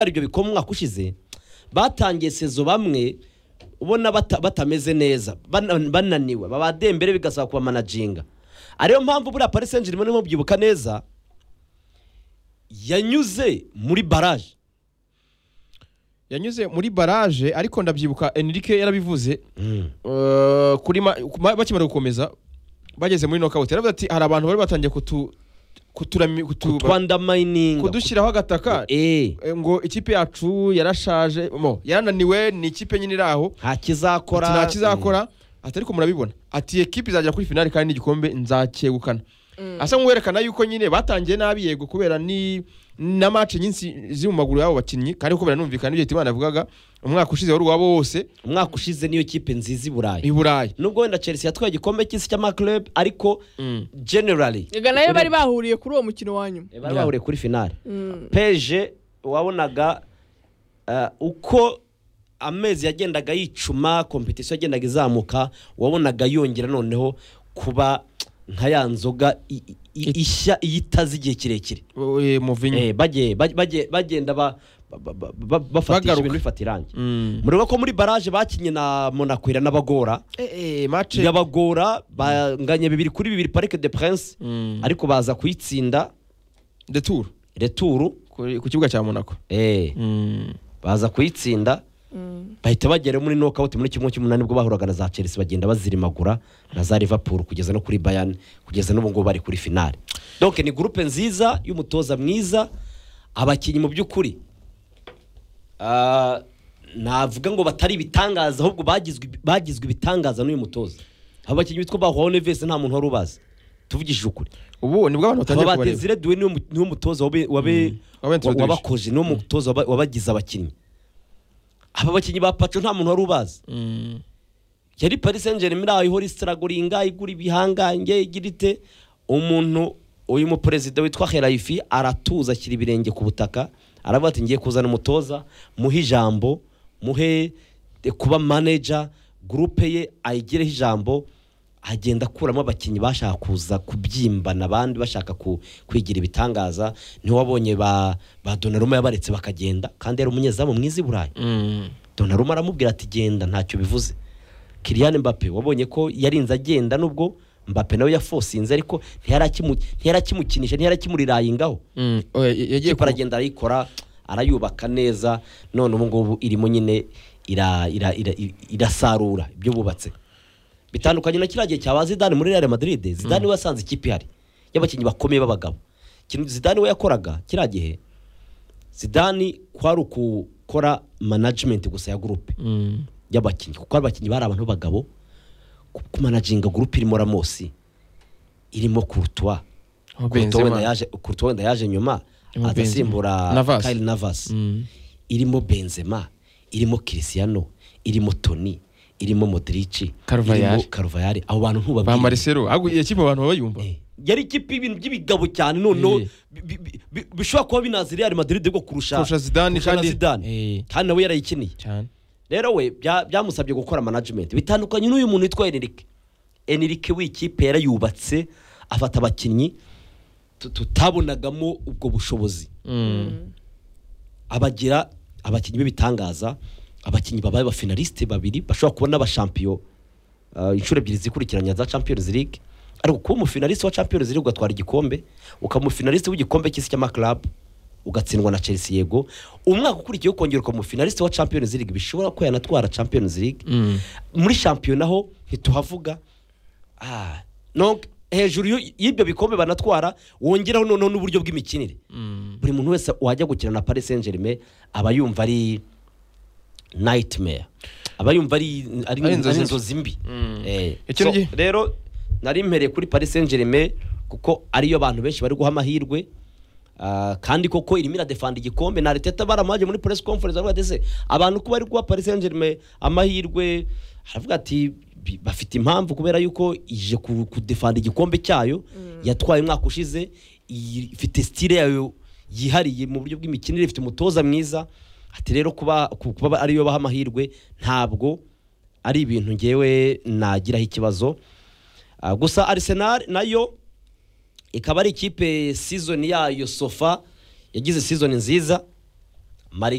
hari ibyo bikoma umwaka ushize batangiye sezo bamwe ubona bata- batameze neza bana- bananiwe babadembere bigasaba kubamanajinga ariyo mpamvu buriya paris saint germain mubyibuka neza yanyuze muri baraje yanyuze muri barage ariko ndabyibuka enrique yarabivuze eh, kuri ma- ku- ma- bakimara gukomeza bageze muri knockout yaravuze ati hari abantu bari batangiye kutu kuturami kutu- twanda mining kudushyiraho agataka eh eh, ngo ikipe yacu yarashaje mo yarananiwe ni ikipe nyine iri aho nta ati kizakora nta kizakora ati ariko murabibona ati "Ekipe izagera kuri finali kandi n'igikombe nzakegukana asa nk'uwerekana yuko nyine batangiye nabi yego kubera ni na match nyinshi ziri mu maguru y'abo bakinnyi kandi kubera numvikana ibyo Hitimana yavugaga umwaka ushize wari uwabo wose umwaka ushize niyo kipe nziza i i burayi Burayi nubwo wenda chelsea yatwaye igikombe cy'isi cy'amaclub ariko Mm. generally Ega nayo bari bahuriye kuri uwo mukino wa nyuma bari Yeah. bahuriye kuri finale peje wabonaga eh, uko amezi yagendaga yicuma kompetisiyo yagendaga izamuka wabonaga yongera noneho kuba nka ya nzoga i- i- i- ishya iyo itaze igihe kirekire Eh, Mourinho Eh, bagiye- bagiye- bagiye- bagenda ba- ba- ba- ba- bafatisha Bagaruka. ibintu bifata irangi Mm. mureba ko muri baraje bakinye na monakwira n'abagora eh eh, match yabagora banganye bibiri kuri bibiri parike de prince Mm. ariko baza kuyitsinda de tour returu ku ku kibuga cya Monaco eh, Mm. baza kuyitsinda bahita bagera muri nokawuti muri kimwe cy'umunani ubwo bahuraga na za chelsea bagenda bazirimagura na za liverpool kugeza no kuri bayani kugeza n'ubu ngubu bari kuri finale donc ni gurupe nziza y'umutoza mwiza abakinnyi mu by'ukuri ah, navuga ngo batari ibitangaza ahubwo bagizwe bagizwe ibitangaza n'uyu mutoza abo bakinnyi bitwa bahwaho nevese nta muntu wari ubazi tuvugishije ukuri ubu nibwo abantu batangiye aba kubareba batezire duwe niwe mu- niwe mutoza wabe- wabe- Wabentroduce. wabakoze niwe mutoza waba- wabagize abakinnyi aba bakinnyi ba paco nta muntu wari ubazi Mm. yari paris saint germain aho ihora isiraguringa igura ibihangange igira ite umuntu uyu muperezida witwa herayifi aratuza ashyira ibirenge ku butaka aravuga ati ngiye kuzana umutoza muhe ijambo muhe eh, kuba manager gurupe ye ayigireho ijambo agenda akuramo abakinnyi bashaka kuza kubyimbana abandi bashaka ku- kwigira ibitangaza niho wabonye ba, ba Donnarumma yabaretse bakagenda kandi yari umunyezamu mwiza i burayi Mm. Donnarumma aramubwira ati genda ntacyo bivuze Kylian Mbappe wabonye ko yarinze agenda nubwo Mbappe nawe yafosinze ariko ntiyarakimu- ntiyarakimukinisha ntiyarakimurirayigaho Mm. Oh, ya- yagiye ikipe ku- aragenda arayikora arayubaka neza none ubu ngubu irimo nyine ira- ira- ira- i- irasarura ibyo bubatse bitandukanye na kiriya gihe cyaba zidane muri real madrid zidane we yasanze ikipe ihari y'abakinnyi bakomeye b'abagabo Ikintu zidane we yakoraga kiriya gihe zidane kwari ukukora management gusa ya gurupe Mm. y'abakinnyi kuko abakinnyi bari abantu b'abagabo ku- kumanajinga gurupe irimo ramosi irimo kurutwa Oh, kurutwa wenda Benzema. yaje kurutwa wenda yaje nyuma Irimo Benzema. adasimbura Navas. Kyle Navas Mm. irimo Benzema irimo Cristiano irimo Toni irimo Modric Carvajal. irimo Carvajal abo bantu ba ntubabwire Marcelo ahubwo iyo kipe abantu bayumva Eh, yari ikipe y'ibintu by'ibigabo cyane noneho Eh. bi- bi- bi- bishobora kuba binazi Real Madrid bwo kurusha kurusha Zidane kurusha na kandi- Zidane Eh. kandi nawe yarayikiniye cyane rero we bya- byamusabye gukora management bitandukanye n'uyu muntu witwa Enrique Enrique w'ikipe yarayubatse afata abakinnyi tu- tutabonagamo ubwo bushobozi abagira abakinnyi b'ibitangaza abakinnyi babaye abafinaliste babiri bashobora kubona abashampiyo uh, inshuro ebyiri zikurikiranya za champions league ariko kuba umufinaliste wa champions league ugatwara igikombe ukaba umufinaliste w'igikombe cy'isi cy'amaklub ugatsindwa na chelsea yego umwaka ukurikiyeho ukongera ukaba umufinaliste wa champions league bishobora ko yanatwara champions league Mm. muri shampiyona ho ntituhavuga ah, donc hejuru y'u- y'ibyo bikombe banatwara wongeraho noneho n'uburyo bw'imikinire buri muntu wese wajya gukina na paris saint germain aba yumva ari nightmare aba yumva ari ari Ari inzozi ari inzozi mbi Eh, Icyo so, gihe- rero nari mpereye kuri paris saint germain kuko ariyo abantu benshi bari guha amahirwe Ah, kandi koko irimo iradefanda igikombe na Arteta baramaje muri press conference aravuga ati "Ese, abantu kuba ari guha Paris Saint-Germain amahirwe aravuga ati "Bi- bafite impamvu kubera yuko ije ku- kudefanda igikombe cyayo yatwaye umwaka ushize iyi- ifite style yayo yihariye mu buryo bw'imikinire ifite umutoza mwiza ati rero kuba ku- kuba ariyo baha amahirwe ntabwo ari ibintu ngewe nagiraho ikibazo Ah, gusa Arsenal nayo ikaba ari ikipe season yayo sofa yagize season nziza mari